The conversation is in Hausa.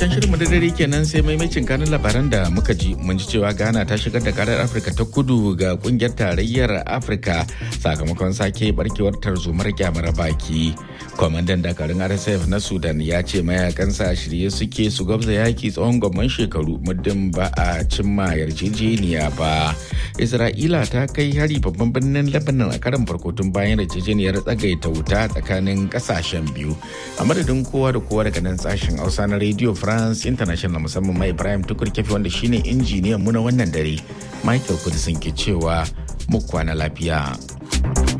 karshen shirin da dare kenan sai maimacin kanin labaran da muka ji mun ji cewa ghana ta shigar da karar afirka ta kudu ga kungiyar tarayyar afirka sakamakon sake barkewar tarzomar kyamar baki kwamandan dakarun rsf na sudan ya ce mayakansa shirye suke su gwabza yaki tsawon gwamman shekaru muddin ba a cimma yarjejeniya ba isra'ila ta kai hari babban birnin lebanon a karan farko tun bayan yarjejeniyar tsagaita wuta tsakanin kasashen biyu a madadin kowa da kowa daga nan sashen hausa na radio france international musamman mai ibrahim tukur kefi wanda shine injiniyan mu na wannan dare michael kudisin ke cewa mu kwana lafiya